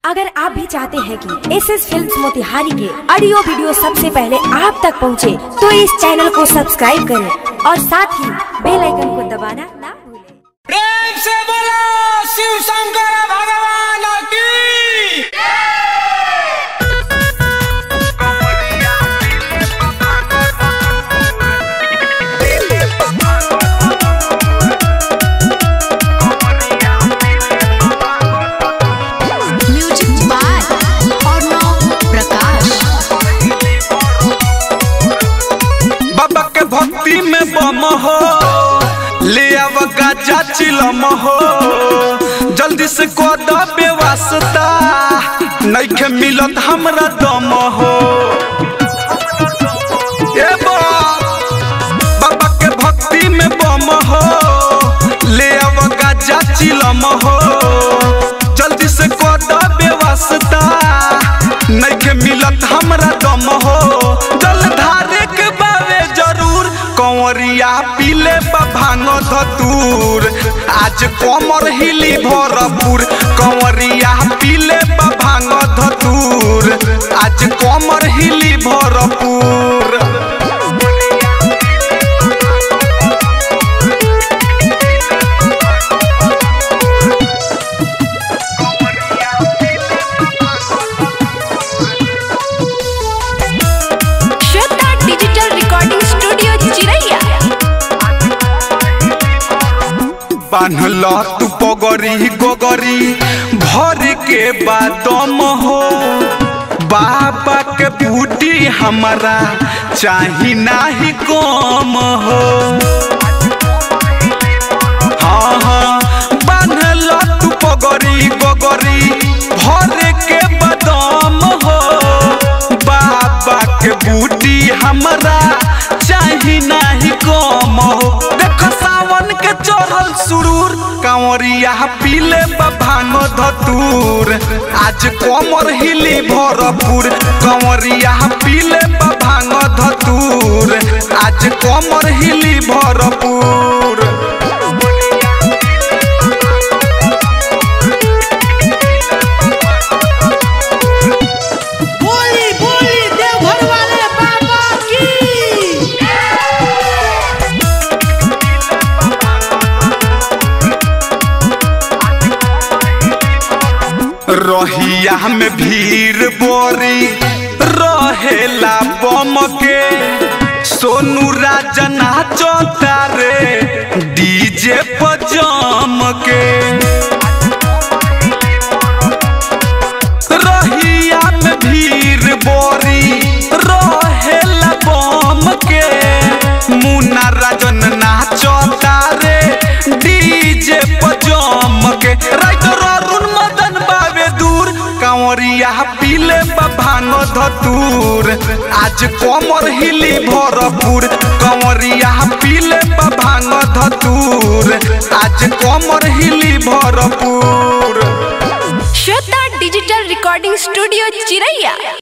अगर आप भी चाहते हैं कि एस एस फिल्म मोतिहारी के ऑडियो वीडियो सबसे पहले आप तक पहुंचे, तो इस चैनल को सब्सक्राइब करें और साथ ही बेल आइकन को दबाना ना भूलें। प्रेम से बोलो शिव शंकर भगवान की म्यूजिक बाय अर्णव प्रकाश बाबा के भक्ति में बम हो ले आव गाजा चिलम हो जल्दी से कद बेवास्ता नइखे मिलत हमरा दम हो ए बा, बाबा के भक्ति में बम हो ले आव गाजा चिलम हो जल्दी से कद बेवास्ता नइखे मिलत हमरा दम हो जल धारे के बावे जरूर कंवरिया पीले बा भांग धतूर आज कमर हिली भरपूर कंवरिया पीले बा भांग धतूर आज कमर हिली भरपूर श्वेता डिजिटल रिकॉर्डिंग स्टूडियो चिरैया बान्हल तू पगरी गोगरी भर के बादम हो बाबा के बूटी हमारा चाही नाही कम हो हाँ हाँ बान्हल तू पगरी गोगरी भर के बादम हो बाबा के बूटी हमारा चाही नाही कम हो देख सावन के चढ़ल सुरूर कांवरिया पीले बा भांग धतूर आज कमर हिली भरपूर कांवरिया पीले बा भांग धतूर आज कमर हिली भरपूर बोली बोली देवघर वाले बाबा की रहिया में भीड़ बोरी रहेला बम के सोनू राजा नाचता रे डीजे पर जम के रहिया में भीड़ बोरी रहेला बम के मुन्ना राजन नाचता रे डीजे पर जम के राइटर अरुण मदन बाबे दूर कांवरिया पीले बा भांग धतूर आज कमर हिली भरपूर कांवरिया पीले बा भांग धतूर आज कमर हिली भरपूर श्वेता डिजिटल रिकॉर्डिंग स्टूडियो चिरैया